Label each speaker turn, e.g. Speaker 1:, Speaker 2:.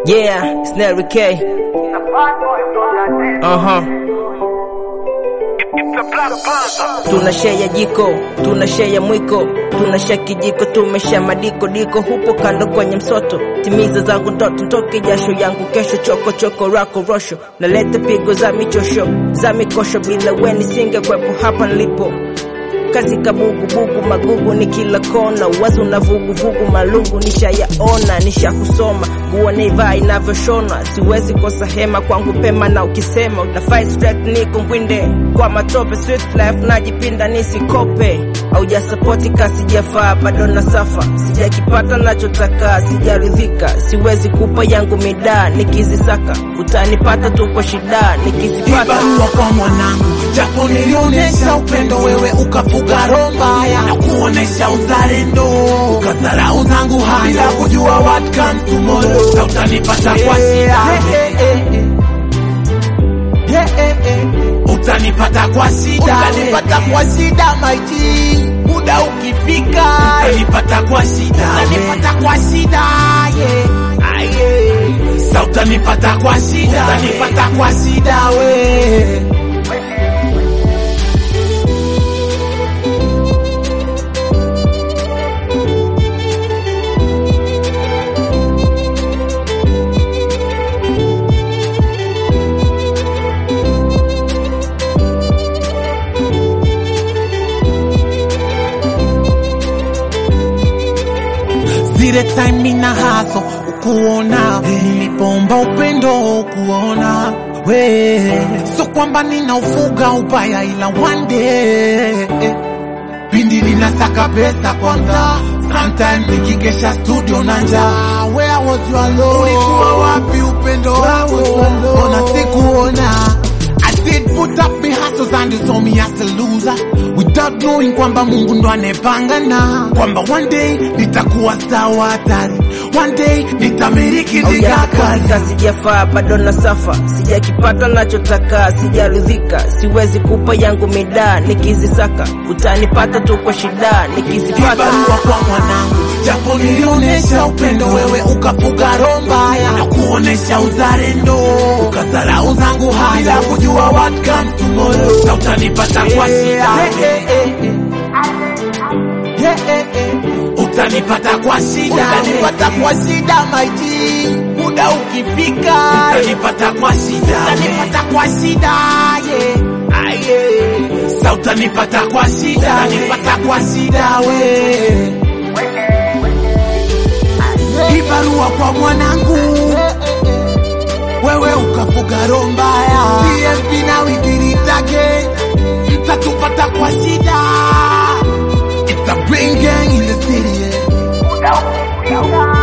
Speaker 1: Yeah, it's Nelly K. Uh-huh. Tuna share jiko, tuna share mwiko, tuna share kijiko, tumesha madiko diko, hupo kando kwenye msoto, timiza zangu ndoto, ntoke jasho yangu kesho, choko choko rako rosho, naleta pigo za michosho za mikosho, bila weni singekwepo hapa nilipo kazi kabugu bugu magugu ni kila kona, wazo na vugu vugu malungu nishayaona, nishakusoma nguo naivaa inavyoshonwa, siwezi kosa hema kwangu pema, na ukisema una fight straight niko ngwinde kwa matope, sweet life najipinda nisikope, aujasapoti kasi jafaa bado na safa, sijakipata nachotaka, sijaridhika, siwezi kupa yangu midaa, nikizisaka utanipata tu kwa shida, nikizipata
Speaker 2: Kibarua kwa mwanangu, japo nilionyesha upendo, wewe ukafuga roho mbaya na kuonesha uzalendo, ukadharau zangu haya bila kujua what comes tomorrow, na utanipata kwa shida, utanipata kwa shida, utanipata kwa shida maiti, muda ukifika, utanipata kwa shida, utanipata kwa shida, yeah. Ah, yeah. Sa utanipata kwa shida, utanipata kwa shida we. zile time mina haso ukuona nilipomba upendo kuona we so kwamba ninaufuga ubaya ila one day pindi ninasaka pesa kwa mtaa sometimes nikikesha studio na njaa where was your love ulikuwa wapi upendo wako mbona sikuona I did put up my hustles and you saw me as a loser without knowing kwamba Mungu ndo anepanga na kwamba one day nitakuwa star wa hatari, one day nitamiliki digakali.
Speaker 1: Haujakapata, sijafaa bado na safa, sijakipata nachotaka, sijaridhika, siwezi kupa yangu midaa, nikizisaka utanipata tu kwa shida, nikizipata
Speaker 2: Kibarua kwa mwanangu, japo nilionyesha upendo, wewe ukafuga roho mbaya na kuonesha uzalendo, ukadharau zangu haya bila kujua what comes tomorrow, na utanipata kwa shida utanipata kwa shida, utanipata kwa shida maiti, muda ukifika, utanipata kwa shida, utanipata kwa shida yeah. Ah, yeah. Sa utanipata kwa shida, utanipata kwa shida we Kibarua kwa mwanangu, wewe ukafuga roho mbaya, PMP na wikiritage mtatupata kwa shida. It's a brain gang in the city, yeah.